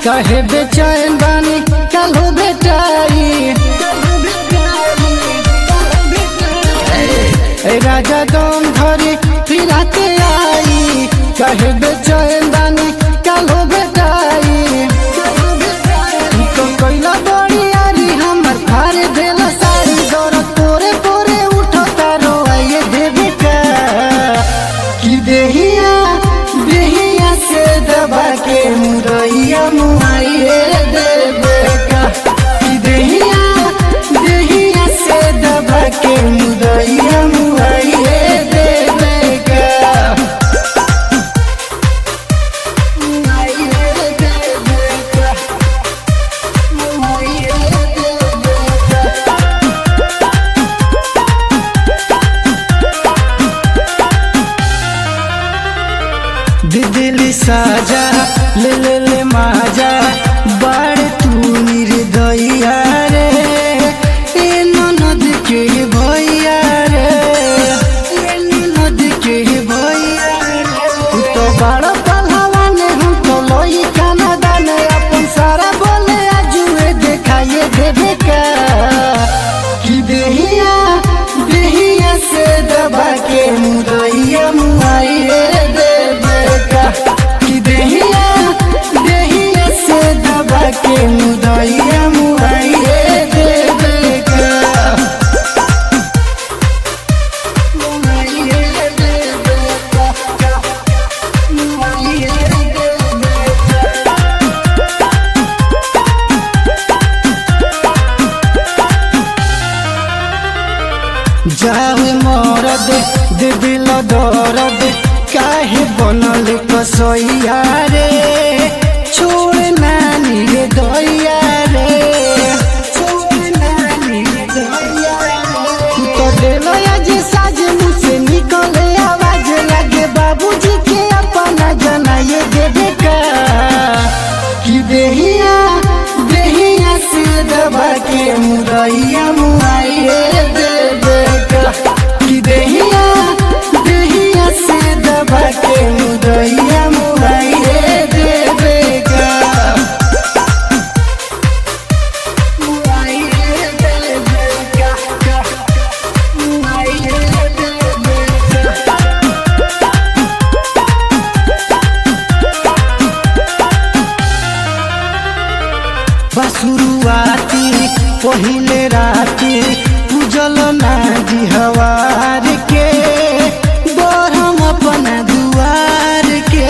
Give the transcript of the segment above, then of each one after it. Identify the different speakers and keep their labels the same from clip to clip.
Speaker 1: कहे बेचैन बानी कल बेटाई ए राजा दम धरी फिराते आई कहे बेचैन बानी कल बेटाई तो कैला बड़ी यारी हमर फार देला सारी दौड़ तोरे तोरे उठता रोआइए देवे का कि देहिया देहिया से दबा के मुरैया मुआइए देवे का कि देहिया देहिया से दबा के मुरैया मुआइए देवे का मुआइए देवे का मुआइए देवे का दिदिली साजा ले ले ले माजा बाड़ तू निर्दया रे ए ननद के भैया रे ए ननद के भैया रे तू तो बड़ पहलवान हम तो लोई काना दाने अपन सारा बोले आजुए देखाइए देवे का कि देहिया देहिया से दबा के मुरैया मुआइए देवे का कि देहिया देहिया से दबा के मुरैया मुआइए देवे का मुआइए देवे का मुआइए देवे का जावे मरद दे दिल दर्द काहे बनल कसैया रे छोड़ नानी रे दैया रे छोड़ नानी रे दैया रे तू तो दिल आज साज मुँह से निकले आवाज लगे बाबूजी के अपना जनाए देवे का कि देहिया देहिया से दबा के मुरैया मुआइए देवे का कि देहिया देहिया से दबा के मुरैया मुआइए देवे का मुआइए देवे का मुआइए देवे का बसुरुआती पहिले राती पूजल नाजी हवार के बरम अपना दुआर के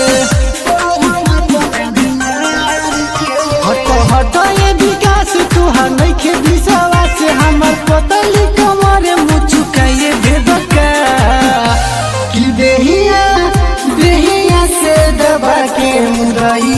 Speaker 1: हट हट ये विकास तुहार नइखे विश्वास हमर पतली कमर मुचुकाए देबका कि देहिया देहिया से दबा के मुरैया